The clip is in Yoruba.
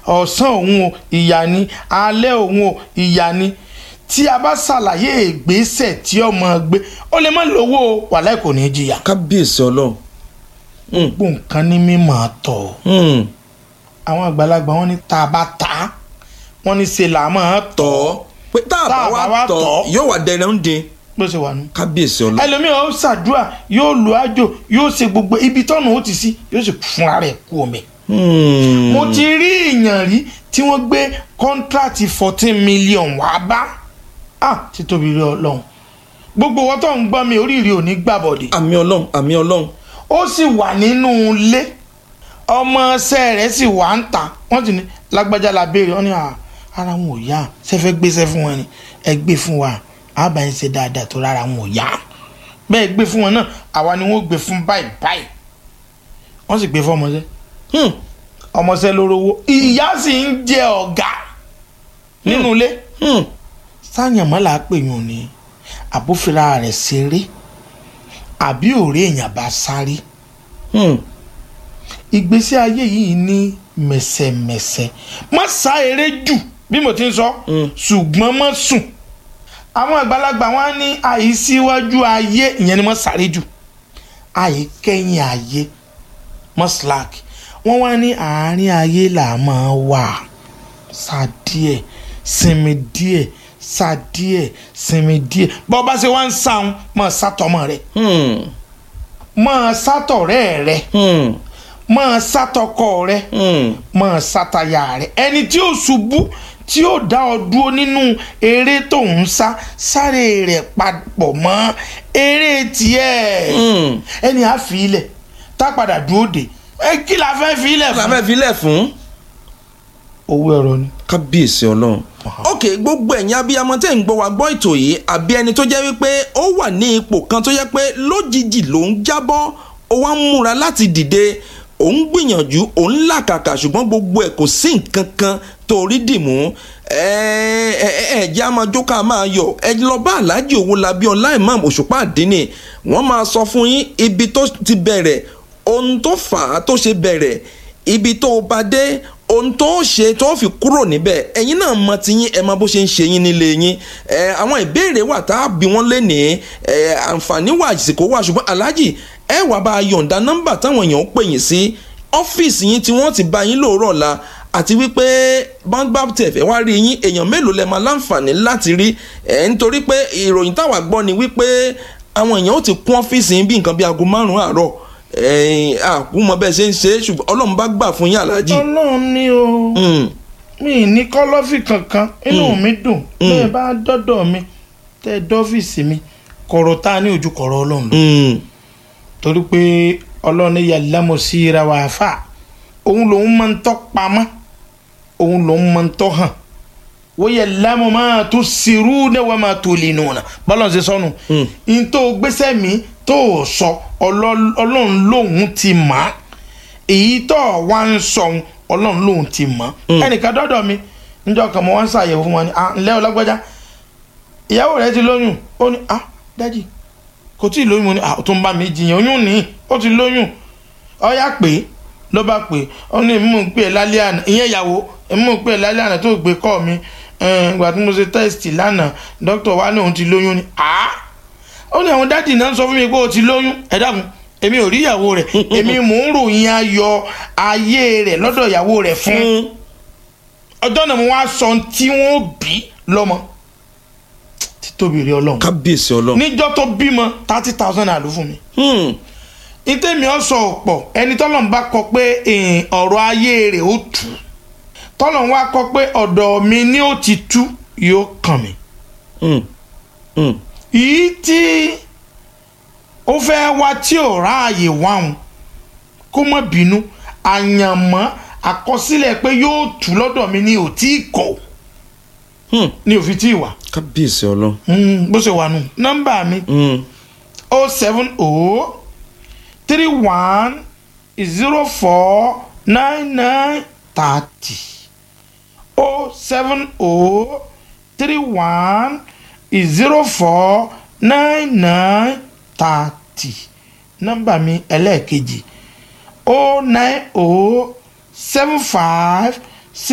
ọ̀sán òun o ìyà ni alẹ́ òun o ìyà ni tí a bá ṣàlàyé ìgbésẹ̀ tí ọmọ gbé ó lè má lówó o wàláì kò ní í jìyà kábíyèsí ọlọ́run Hmm, gbogbo nǹkan ní mímọ̀ tọ̀ hmm. àwọn àgbàlagbà wọn ní tá a bá ta á, wọn ní ṣe là á máa tọ̀ tọ́ pé tá a bá wá tọ́ yóò wà dẹrẹ ń dín bó ṣe wà nù. kábíyèsí ọlọ́run ẹlòmíì ó ṣàdúrà yóò lo àjò yóò ṣe gbogbo ibi tọ́nà ó ti sí yóò sì fún ara ẹ̀ kú omi. Hmm. mo ti rí èèyàn rí tí wọ́n gbé kọ́ńtrátì fourteen million wá bá ah títóbi rí ọlọ́run gbogbo wọn tó ń gbọ́ mi oríire ò ní gbàbọ̀dé àmì ọlọ́run àmì ọlọ́run ó sì wà nínú ilé ọmọọṣẹ́ rẹ̀ sì wà ń ta wọ́n ti ní lágbájá la béèrè wọ́n ní à ara wọn ò yá sẹ́fẹ́ gbéṣẹ́ fún wọn ni ẹ gbé fún wa àbá yín ṣe dáadáa tó rárá wọn ò yá bẹ́ẹ̀ gbé fún wọn náà àwa ni wọ́n gbé fún báyìí báyìí wọ́n sì gbé fún ọmọọṣẹ́ Hmm. ọmọọṣẹ́ lórówó ìyá sì ń jẹ ọ̀gá nínú ilé Hmm. sáyànmọ́lá pè yín ni àbófinra rẹ̀ ṣeré àbí òré èèyàn bá sáré Hmm. ìgbésí ayé yìí ní mẹ̀sẹ̀mẹ̀sẹ̀ má sá eré jù bí mo ti ń sọ Mm. ṣùgbọ́n má sùn àwọn àgbàlagbà wọn ní àìsíwájú ayé ìyẹn ni má sáré jù àìkẹ́yìn ayé má slack wọ́n wá ní àárín ayé là máa wà sá díẹ̀ sinmi díẹ̀ sá díẹ̀ sinmi díẹ̀ bọ́ bá ṣe wá ń sáwọn máa sátọmọ rẹ̀ Hmm. máa sátọ̀rẹ́ rẹ̀ Hmm. máa sátọkọ rẹ̀ Hmm. máa sátayà rẹ̀ ẹni tí ó ṣubú tí ó dá ọ dúró nínú eré tó ń sá sáré rẹ̀ papọ̀ mọ́ eré tiẹ̀ Hmm. ẹni á fi ilẹ̀ tá padà dúró dé ẹ kí la fẹ́ fi ilẹ̀ la fún. fẹ́ filẹ̀ fún. owó ẹ̀rọ ni. kábíyèsí ọlọ́run. ok gbogbo ẹ̀yin abiyamọ tẹ́ ń gbọ́ wa gbọ́ ètò yìí àbí ẹni tó jẹ́ wípé ó wà ní ipò kan tó jẹ́ pé lójijì ló ń jábọ́ ó wá ń múra láti dìde ó ń gbìyànjú ó ń làkàkà ṣùgbọ́n gbogbo ẹ̀ kò sí nǹkan kan tó rí dìmú ẹ ẹ ẹ jẹ́ a máa jó ká máa yọ̀ ẹ lọ bá aláàjì Owólabí Ọlá Imam Òṣùpá Àdínì wọ́n máa sọ fún yín ibi tó ti bẹ̀rẹ̀ ohun tó fà á tó ṣe bẹ̀rẹ̀ ibi tó bá dé ohun tó ṣe tó fi kúrò níbẹ̀ ẹ̀yin náà mọ tiyín ẹ mọ bó ṣe ń ṣe yín nílé yín ẹ àwọn ìbéèrè wà tá a bí wọ́n lé ní ẹ àǹfààní wà àsìkò wà ṣùgbọ́n aláàjì ẹ wà bá a yọ̀ǹda nọ́mbà táwọn èèyàn ń pè yín sí ọ́fíìsì yín tí wọ́n ti bá yín lóòrọ̀ la àti wípé báńgbà tẹ̀fẹ̀ wá rí yín èèyàn mélòó lẹ máa láǹfààní láti rí ẹ̀ nítorí pé ìròyìn táwa gbọ́ ni wípé àwọn èèyàn ó ti kún ọ́fíìsì yín bí nǹkan bí aago márùn-ún àárọ̀ ẹ̀yìn àkúmọ̀ bẹ́ẹ̀ ṣe ń ṣe é ṣùgbọ́n ọlọ́run bá gbà fún yín aláàjì. ọlọ́run ní o Mm, mi ní kọ́lọ́fì kankan inú mi dùn bẹ́ẹ̀ bá dọ́dọ̀ mi tẹ́ dọ́fíìsì mi kọ̀rọ̀ tá a ní ojú kọ̀rọ̀ ọlọ́run lọ mm, torí pé ọlọ́run ní yàlámọ̀ sí ra wà fà òun lòun máa ń tọ́ pamọ́ òun lòun máa ń tọ́ hàn wọ́n yẹ lámọ̀ máa tó sírú ní wọ́n máa tó lè nù ọ̀nà bọ́lá ṣe sọnù Mm. n tó gbéṣẹ́ mi tó sọ ọlọ́- ọlọ́run lòun ti mọ̀ á èyí tó wá ń sọ òun, ọlọ́run lòun ti mọ̀ á ẹnìkan dọ́dọ̀ mi níjọ́ kan mo wá ń ṣàyẹ̀wò fún wọn ni ah ǹlẹ́ ọlọ́gbọ́já ìyàwó rẹ ti lóyún ó ní ah dájì kò tí ì lóyún mo ní ah ó tún bá mi jiyàn oyún ní ó ti lóyún ọyá pé ló bá pè ó ní mú un pè é lálẹ́ àná ìyẹn ìyàwó mú un pè é lálẹ́ àná tó gbé kọ́ mi ìgbà tí mo ṣe tẹ́sítì lánàá dókítà wa ní òun ti lóyún ni ah ó ní àwọn dádì náà ń sọ fún mi pé ó ti lóyún ẹ dákun èmi ò rí ìyàwó rẹ̀ èmi mò ń ròyìn ayọ̀ ayé rẹ̀ lọ́dọ̀ ìyàwó rẹ̀ fún mm. ọjọ́ náà mo wá sọ ohun tí wọ́n bí lọ́mọ títóbi rí ọlọ́run kábíyèsí ọlọ́run. níjọ́ tó bímọ thirty thousand naira ló fún mi Mm, ìtẹ̀mí ọ̀sọ̀ ọ̀pọ̀ ẹni tọ́lọ́n bá kọ pé eh, ọ̀rọ̀ ayé rẹ̀ ó tú tọ́lọ́n wá kọ pé ọ̀dọ̀ mi ni ó ti tú yóò kàn mí. mm, mm. yìí tí ó fẹ́ wá tí ò ráàyè wáhùn kó má bínú àyànmọ́ àkọsílẹ̀ pé yóò tú lọ́dọ̀ mi ni ò tí ì kọ̀ Hmm. ni ò fi tí ì wà kábíyèsí ọlọ́run. Mm, bó ṣe wà nù nọ́mbà mi Mm, o seven o three one zero four nine nine thirty o seven o three one zero four nine nine thirty nọ́mbà mi ẹlẹ́ẹ̀kejì o nine o seven five